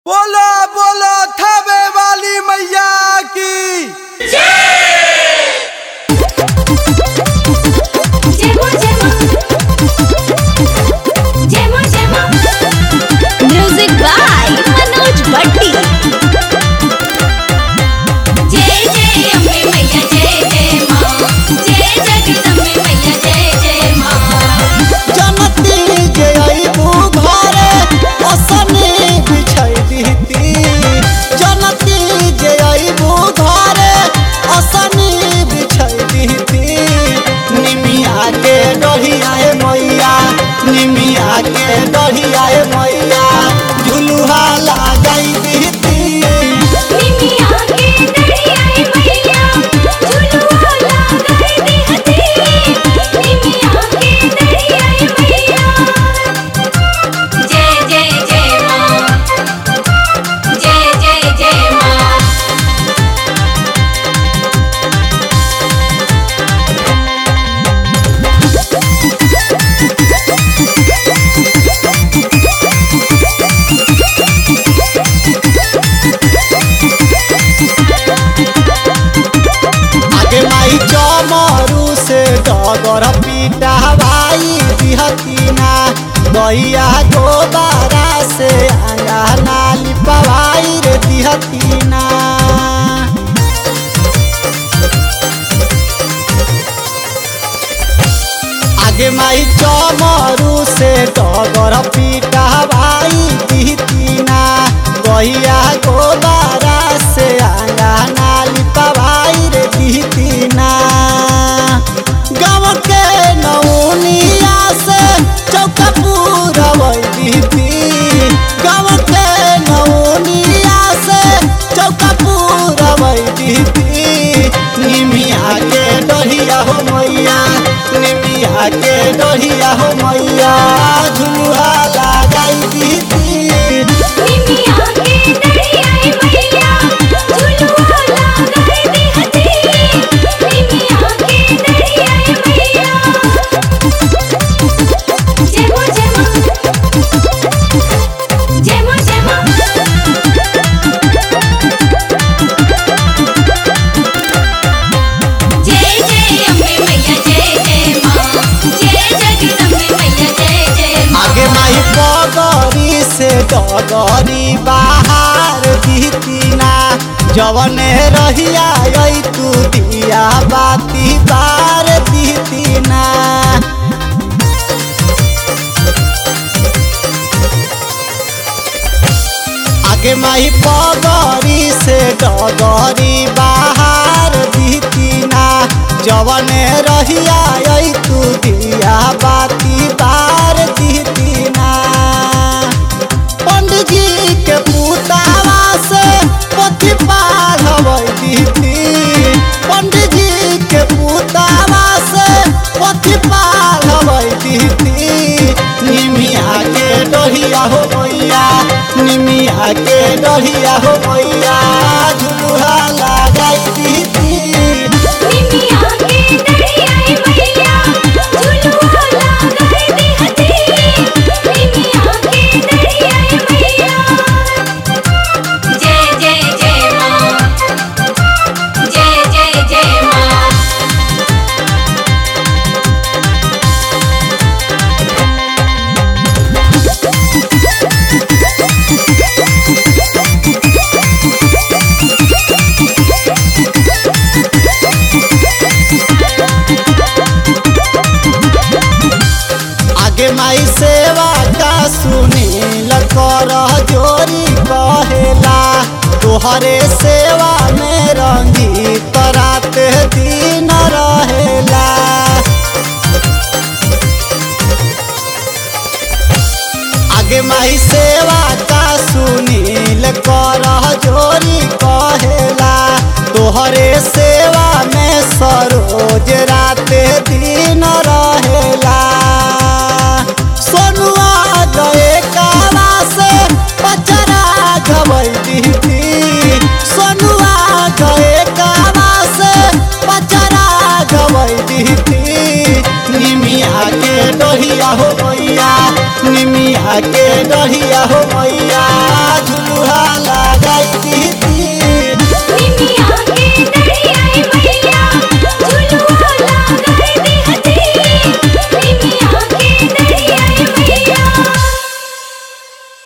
बोलो बोलो थबे वाली मैया की जेमो जेमो जेमो जेमो म्यूजिक बाय मनोज भट्टी जय जय अम्बे मैया जय जय माँ जय जगदम्बे मैया जय जय माँ जनती जे अइबू घरे असने बिछै दिहती जनती जे अइबू घरे असने बिछै दिहती निमिया के डढ़िया हे मैया निमिया के डढ़िया हे मैया झुलुहा लगाई दिहती निमिया के डढ़ियाई मैया झुलुआ लगाई दिहती निमिया के डढ़ियाई मैया जय जय जय माँ जय जय जय माँ आगे माई चमरू से डगर पीटा हवाई दिहतीना गैया गोबारा से अंगना लिपवाई रे दिहतीना आगे माई चमरू से डगर पीटा हवाई दिहतीना गैया गोबारा से अंगना लिपवाई रे दिहतीना गाँव के नौनिया से चौका पूरा दिहती गाँव के नौनिया से चौका पूरा दिहती निमिया के डढ़िया हो मैया निमिया के डढ़िया हो मैया झुलुहा लगाई दिहती निमिया के डढ़ियाई मैया झुलुआ लगाई दिहती निमिया के डढ़ियाई मैया जेमो जेमो जेमो जेमो जय जय अम्बे मैया जय जय माँ जय जगदम्बे मैया जय जय माँ आगे माई पगरी से डगरी बाहर दिहतीना जवने रहिया आई तू दिया बाती बार दिहतीना आगे माई पगरी से डगरी बाहर दिहतीना जवने रहिया आई तू दिया बाती बार दिहतीना पंडित जी के पुतावा से पोथी पढ़बै दिहती पंडित जी के पुतावा से पोथी पढ़बै दिहती निमिया के डढ़िया हो मैया निमिया के डढ़िया हो मैया झुलुहा लगाई दिहती निमिया के डढ़ियाई मैया झुलुआ लगाई दिहती निमिया के डढ़ियाई मैया जय जय जय माँ जय जय जय माँ आगे माई सेवा का सुनील कर जोरी कहेला तोहरे सेवा में रंगीत रात दिन रहेला आगे माई सेवा का सुनील कर जोरी कहेला तोहरे सेवा में सरोज रात दिन रहेला सोनुआ गए काला से पचरा गवै दीदी सोनुआ गए काला से पचरा गवै दीदी निमिया के डोहिया हो मैया निमिया के डढ़िया हो